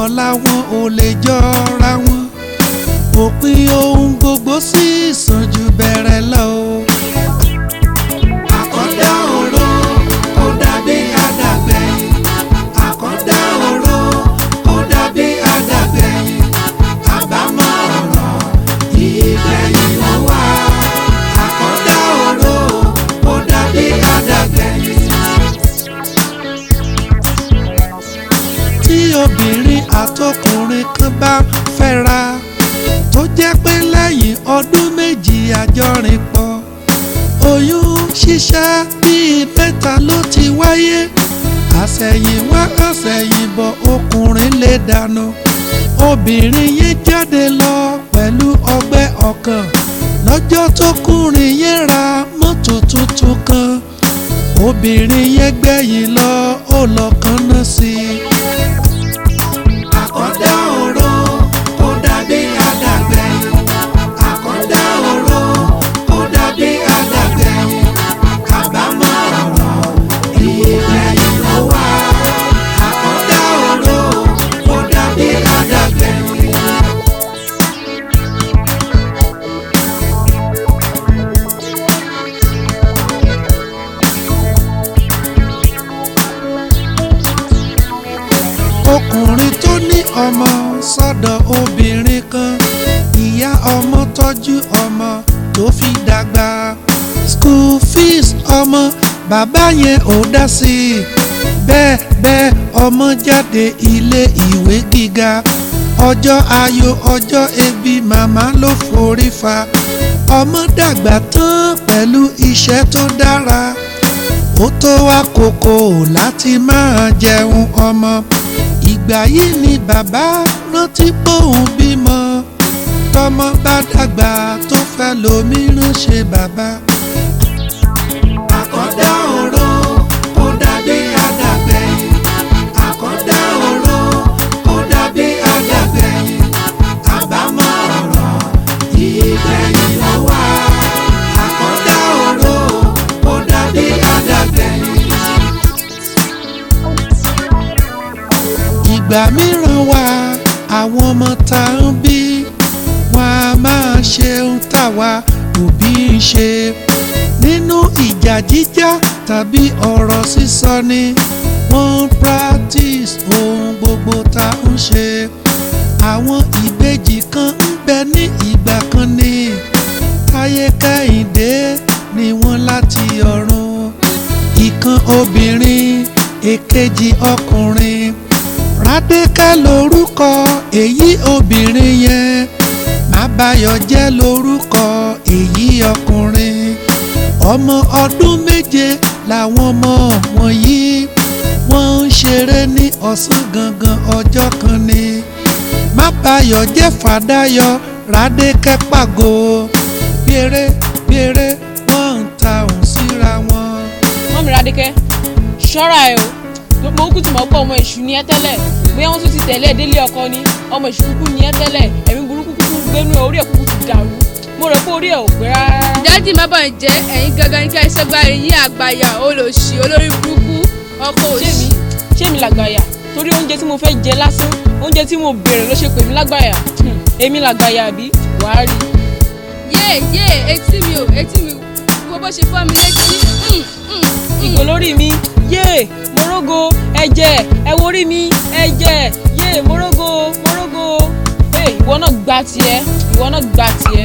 ọ̀la wọn ò lè jọra wọn òpin ohun gbogbo sì sàn ju bẹ̀rẹ̀ lọ o. àkọ́dá oró ó dàbí àdàgbẹ̀yìn àkọ́dá oró ó dàbí àdàgbẹ̀yìn àbámọ̀ ọ̀rọ̀ ìgbẹ̀yìn ló wà. àkọ́dá oró ó dàbí àdàgbẹ̀yìn. tí obìnrin àtọkùnrin kan bá fẹ́ra tó jẹ́ pé lẹ́yìn ọdún méjì àjọrìn pọ̀ oyún ṣíṣẹ́ bíi mẹ́ta ló ti wáyé àṣẹ̀yìnwá àṣẹ̀yìnbọ̀ ọkùnrin lè dànù obìnrin yẹn jáde lọ pẹ̀lú ọgbẹ́ ọkàn lọ́jọ́ tó kùnrin yẹn ra mọ́tò tuntun kan obìnrin yẹn gbẹ̀yìn lọ ó lọ kánná sí i. àkọ́dá oró ó dàbí àdàgbẹ̀yìn àkọ́dá oró ó dàbí àdàgbẹ̀yìn àbámọ̀ ọ̀rọ̀ ìgbẹ̀yìn ló wà. àkọ́dá oró ó dàbí àdàgbẹ̀yìn. ọkùnrin tó ní ọmọ sọ́dọ̀ obìnrin kan ìyá ọmọ tọ́jú ọmọ tó fi dàgbà school fees ọmọ bàbá yẹn ò dá sí i bẹ́ẹ̀ bẹ́ẹ̀ ọmọ jáde ilé ìwé gíga ọjọ́ ayọ̀ ọjọ́ ebi màmá ló forí fa ọmọ dàgbà tán pẹ̀lú iṣẹ́ tó dára ó tó àkókò láti máa jẹun ọmọ ìgbà yìí ni bàbá rántí bóun bímọ tọmọ bá dàgbà tó fẹ́ lómìíràn ṣe bàbá. àkọ́dá oró ó dàbí àdàgbẹ̀yìn àkọ́dá oró ó dàbí àdàgbẹ̀yìn àbámọ̀ ọ̀rọ̀ ìgbẹ̀yìn ló wà. àkọ́dá oró ó dàbí àdàgbẹ̀yìn. ìgbà mìíràn wà àwọn ọmọ tá ń bí wọn a máa ṣe ohun táwa òbí ń ṣe nínú ìjà jíjà tàbí ọ̀rọ̀ sísọ ni wọ́n ń practice ohun gbogbo tá ń ṣe àwọn ìbejì kan ń bẹ ní ìgbà kan ní táyé kẹ́hìndé ni wọ́n láti ọ̀run ìkan obìnrin èkejì ọkùnrin rádékẹ́ lórúkọ èyí obìnrin yẹn mábáyọ̀ jẹ́ lórúkọ èyí ọkùnrin ọmọ ọdún méje làwọn ọmọ wọ̀nyí wọ́n ń ṣeré ní ọ̀sán gangan ọjọ́ kan ni mábáyọ̀ jẹ́ fàdáyọ̀ rádékẹ́ pàgò bèrè bèrè wọ́n ń ta òun síra wọn. mọ́mí Rádékẹ́ ṣọ́ra ẹ o mo kú tí mo pọ̀ ọmọ èṣù ni ẹ tẹ́lẹ̀ bóyá wọ́n tún ti tẹ̀lé ẹ délé ọkọ ni ọmọ èṣù kúkú ni ẹ tẹ́lẹ̀ ẹ̀mí burúkú kúkú gbénú ẹ orí ẹ kúkú ti dàrú mo rò pé orí ẹ ò pé rárá. dájú má bàa jẹ́ ẹ̀yin gangan ní ká iṣẹ́ gba ẹ̀yìn àgbàyà olòṣì olórí burúkú ọkọ ṣé òṣì. mi ṣé mi làgbàyà torí oúnjẹ tí mo fẹ́ jẹ lásán oúnjẹ tí mo béèrè ló ṣe pè mí lágbàyà Hmm, èmi làgbàyà àbí wàá rí i. yé yé etí mi ò etí mi wo bó ṣe fọ́ mi létí. Mm, mm, mm. ìgò lórí mi yéè morogo ẹ̀jẹ̀ ẹ wo orí mi ẹ̀jẹ̀ yéè morogo morogo ẹ ìwọ náà gba tiẹ̀ ìwọ náà gba tiẹ̀.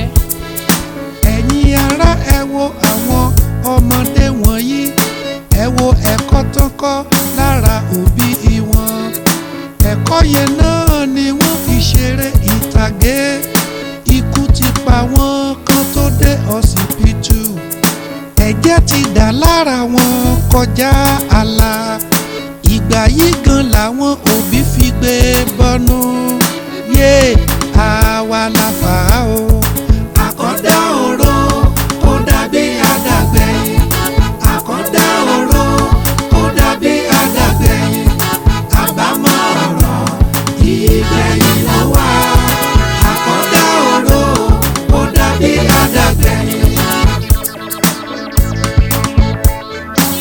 ẹ̀yin ará ẹ wo àwọn ọmọdé wọ̀nyí ẹ wo ẹ̀kọ́ tó ń kọ́ lára òbí wọn ẹ̀kọ́ yẹn náà ni wọ́n fi ṣeré ìtàgé ikú ti pa wọ́n kan tó dé ọsibítù ẹ̀jẹ̀ ti dà lára wọn kọjá àlà ìgbà yìí gan làwọn òbí fi gbé bọ́nú yé àwa la fà á o àkọ́dá oró ó dàbí àdàgbẹ̀yìn àkọ́dá oró ó dàbí àdàgbẹ̀yìn àbámọ̀ ọ̀rọ̀ ìgbẹ̀yìn ló wà àkọ́dá oró ó dàbí àdàgbẹ̀yìn.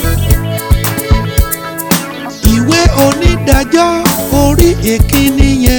ìwé onídàájọ́ orí èkíní yẹn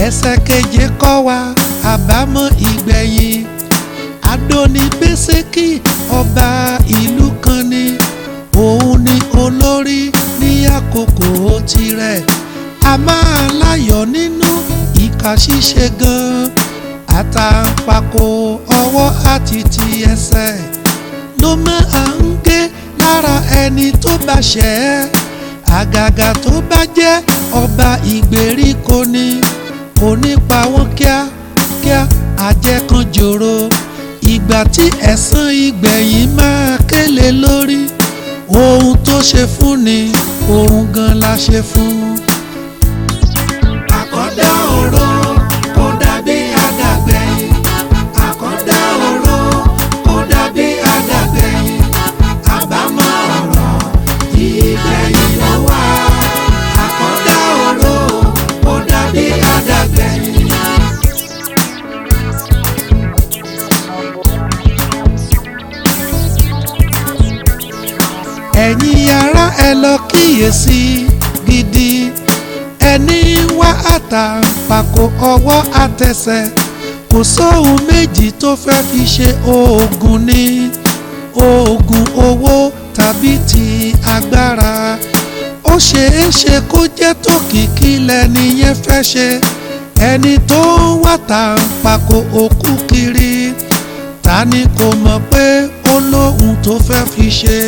ẹsẹ̀ keje kọ́ wa àbámọ̀ ìgbẹ̀yìn adóni bẹ́sẹ̀kì ọba ìlú kan ni òun ni olórí ní àkókò tirẹ̀ a máa láyọ̀ nínú ìka ṣíṣe gan-an àtàǹpàkò ọwọ́ àti ti ẹsẹ̀ ló máa ń gé lára ẹni tó bá ṣẹ̀ ẹ́ àgàgà tó bá jẹ́ ọba ìgbèríko ni kò ní pa wọ́n kíákíá àjẹkànjòrò ìgbà tí ẹ̀san ìgbẹ̀yìn máa kélé lórí ohun tó ṣe fún ni ohun gan la ṣe fún. àkọ́dá oró kò dàbí àdàgbẹ̀yìn àkọ́dá oró kò dàbí àdàgbẹ̀yìn àbámọ̀ ọ̀rọ̀ ìgbẹ̀yìn ló wà àkọ́dá oró kò dàbí àdàgbẹ̀yìn. ẹ̀yin ará ẹ lọ kíyèsí gidi ẹni wá àtàǹpàkò ọwọ́ àtẹsẹ̀ kò sóhun méjì tó fẹ́ fi ṣe oògùn ní oògùn owó tàbí ti agbára ó ṣeé ṣe kó jẹ́ tòkìkí lẹ́ni yẹn fẹ́ ṣe ẹni tó ń wá tàǹpàkò òkú kiri ta ni kò mọ̀ pé ó lóhun tó fẹ́ fi ṣe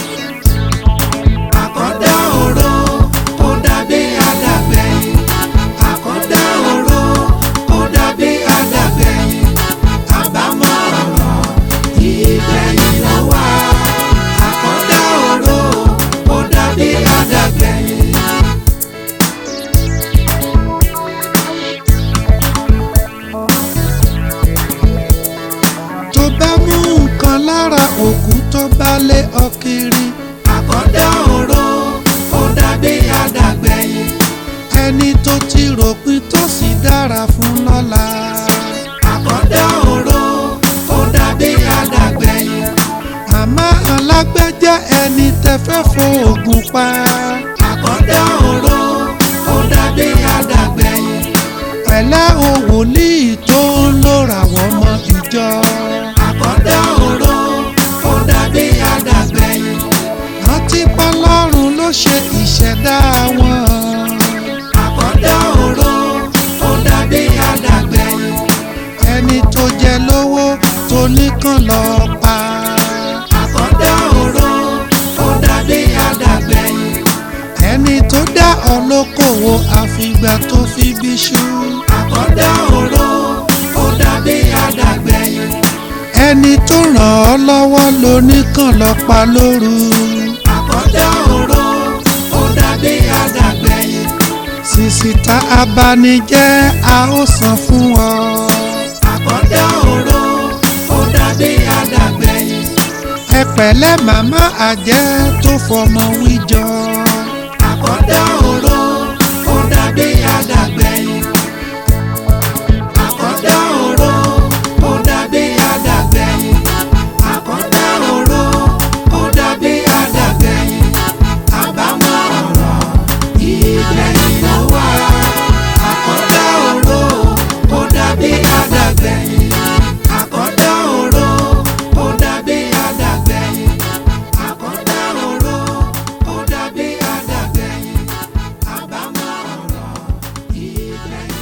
àkọ́dá oró kò dàbí àdàgbẹ̀yìn àkọ́dá oró kò dàbí àdàgbẹ̀yìn àbámọ̀ ọ̀rọ̀ ìgbẹ̀yìn ló wà àkọ́dá oró kò dàbí àdàgbẹ̀yìn. tó bá mú nǹkan lára òkú tó bá lé ọ kiri àkọ́dá oró ó dàbí àdàgbẹ̀yìn ẹni tó ti ròpin tó sì dára fún lọ́la. àkọ́dá oró ó dàbí àdàgbẹ̀yìn àmọ́ alágbẹ́jẹ́ ẹni tẹ́fẹ́ fòògùn pa. àkọ́dá oró ó dàbí àdàgbẹ̀yìn pẹ̀lẹ́ o wòlíì tó ń lòrà wọ́n mọ ìjọ. àkọ́dá oró ó dàbí àdàgbẹ̀yìn rántí pọ́lọ́run ló ṣe ìṣẹ̀dá wọn. àkọ́dá oró ó dàbí àdàgbẹ̀yìn ẹni tó jẹ lówó tó nìkan lọ pa. àkọ́dá oró ó dàbí àdàgbẹ̀yìn ẹni tó dá ọlọ́kọ̀wọ́ àfìgbà tó fi bí ṣú. àkọ́dá oró ó dàbí àdàgbẹ̀yìn ẹni tó ràn ọ́ lọ́wọ́ lóníkàn lọ pa lóru. àkọ́dá oró ó dàbí àdàgbẹ̀yìn. sísítà abanijẹ́ a ó san fún ọ. àkọ́dá oró ó dàbí àdàgbẹ̀yìn. ẹ pẹ̀lẹ́ màmá àjẹ́ tó fọmọ wíjọ. àkọ́dá oró ó dàbí àdàgbẹ̀yìn. àkọ́dá oró ó dàbí àdàgbẹ̀yìn. àkọ́dá oró ó dàbí àdàgbẹ̀yìn. àbámọ̀ ọ̀rọ̀ ìgbẹ̀yìn ló wà. àkọ́dá oró ó dàbí àdàgbẹ̀yìn. àkọ́dá oró ó dàbí àdàgbẹ̀yìn. àkọ́dá oró ó dàbí àdàgbẹ̀yìn. àbámọ̀ ọ̀rọ̀ ìgbẹ̀yìn.